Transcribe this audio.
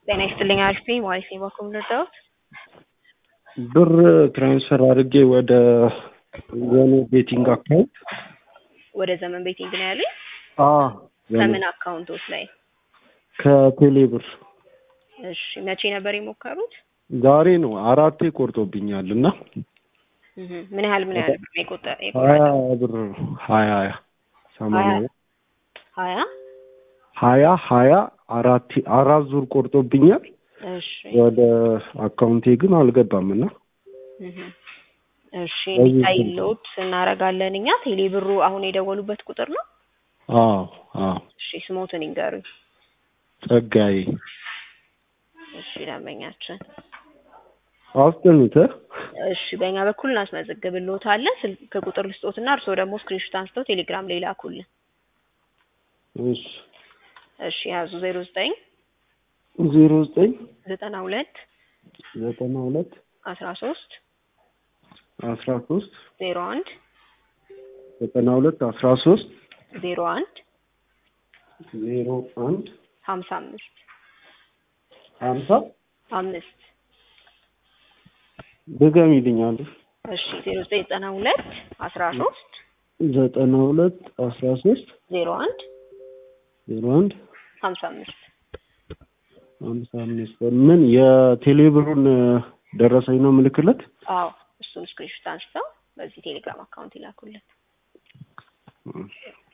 ጤና ይስጥልኝ አሪፍ ነኝ ማለት ነው በኩል ልርዳዎት ብር ትራንስፈር አድርጌ ወደ የኔ ቤቲንግ አካውንት ወደ ዘመን ቤቲንግ ነው ያሉኝ አዎ ከምን አካውንቶች ላይ ከቴሌ ብር እሺ መቼ ነበር የሞከሩት ዛሬ ነው አራቴ ቆርጦብኛል እና እህ ምን ያህል ምን ያህል ብር ነው የቆጠ- ሀያ የቆረጠው ብር ሀያ ሀያ ሰማንያ ሀያ ሀያ ሀያ አራት አራት ዙር ቆርጦብኛል እሺ ወደ አካውንቴ ግን አልገባም እና እህ እሺ በዚህ እንዲታይልዎት እናደርጋለን እኛ ቴሌ ብሩ አሁን የደወሉበት ቁጥር ነው አዎ አዎ እሺ ስሞትን ይንገሩኝ ጸጋዬ እሺ ደንበኛችን አስጥኑት እሺ በእኛ በኩል እናስመዘግብልዎታለን ስልክ ቁጥር ልስጦትና እርስዎ ደግሞ ስክሪንሾት አንስተው ቴሌግራም ላይ ላኩልን እሺ እሺ ያዙ ዜሮ ዘጠኝ ዜሮ ዘጠኝ ዘጠና ሁለት ዘጠና ሁለት አስራ ሶስት አስራ ሶስት ዜሮ አንድ ዘጠና ሁለት አስራ ሶስት ዜሮ አንድ ዜሮ አንድ ሀምሳ አምስት ሀምሳ አምስት ድገሚልኛል እሺ ዜሮ ዘጠኝ ዘጠና ሁለት አስራ ሶስት ዘጠና ሁለት አስራ ሶስት ዜሮ አንድ ዜሮ አንድ ሀምሳ አምስት ሀምሳ አምስት ምን የቴሌብሩን ደረሰኝ ነው ምልክለት አዎ እሱን ስክሪንሾት አንስተው በዚህ ቴሌግራም አካውንት ይላኩልን እሺ